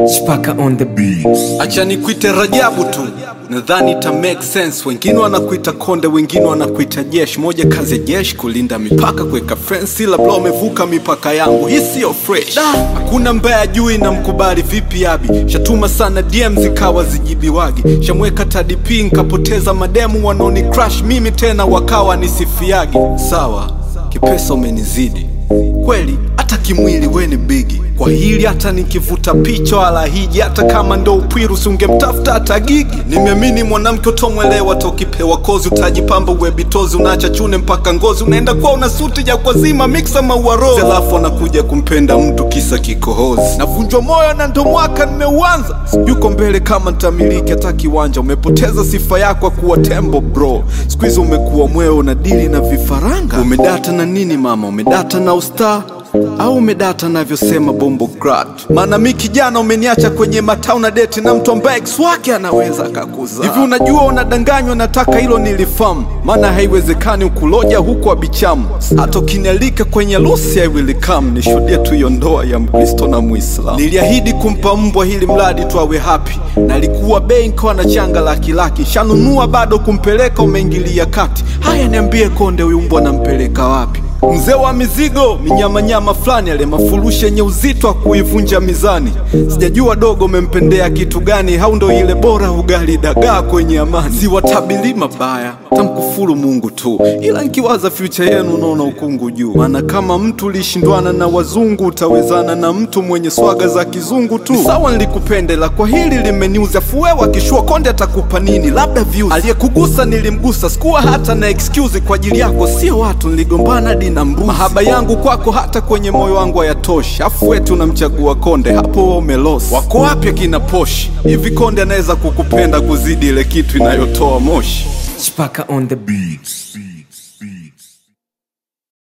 Chipaka on the beats. Acha nikuite Rajabu tu, nadhani ita make sense. Wengine wanakuita konde, wengine wanakuita jeshi. Moja kazi ya jeshi kulinda mipaka, kuweka fence, labda wamevuka mipaka yangu. Hii siyo fresh, Da, hakuna mbaya juu na mkubali vipi abi. Shatuma sana DM zikawa zijibiwagi, shamweka TDP nkapoteza mademu wanaoni crush mimi tena wakawa nisifiagi. Sawa, kipesa umenizidi kweli hata kimwili we ni bigi kwa hili hata nikivuta picha wala hiji hata kama ndo upwiru sungemtafuta hata gigi nimeamini mwanamke utomwelewa tokipewa kozi utajipamba uwebitozi unaacha chune mpaka ngozi unaenda kuwa una suti ya kwazima miksa mauarozi alafu anakuja kumpenda mtu kisa kikohozi navunjwa moyo na ndo mwaka nimeuanza yuko mbele kama ntamiliki hata kiwanja umepoteza sifa yako kuwa tembo bro siku hizi umekuwa mweo na dili na vifaranga umedata na nini mama umedata na ustaa au umedata navyosema bombo grat maana mi kijana umeniacha kwenye matau na deti na mtu ambaye ex wake anaweza akakuza hivi unajua unadanganywa nataka hilo nilifamu maana haiwezekani ukuloja huku abichamu hata ukinialika kwenye lusi aiwilikam nishuhudie tu hiyo ndoa ya mkristo na muislamu niliahidi kumpa mbwa hili mradi tu awe hapi nalikuwa bei nkawa na changa laki laki shanunua bado kumpeleka umeingilia kati haya niambie konde huyu mbwa nampeleka wapi mzee wa mizigo minyamanyama fulani ale mafurushi yenye uzito wa kuivunja mizani sijajua dogo umempendea kitu gani au ndo ile bora ugali dagaa kwenye amani siwatabili mabaya tamkufuru mungu tu ila nkiwaza future yenu unaona ukungu juu maana kama mtu ulishindwana na wazungu utawezana na mtu mwenye swaga za kizungu tu Ni sawa nilikupendela kwa hili limeniuza fuwewa kishua konde atakupa nini labda views aliyekugusa nilimgusa sikuwa hata na excuse kwa ajili yako sio watu niligombana hadi na mbuzi mahaba yangu kwako hata kwenye moyo wangu hayatoshi afu wetu unamchagua konde hapo wewe umelosi wako wapi akina poshi hivi konde anaweza kukupenda kuzidi ile kitu inayotoa moshi Chipaka on the beats.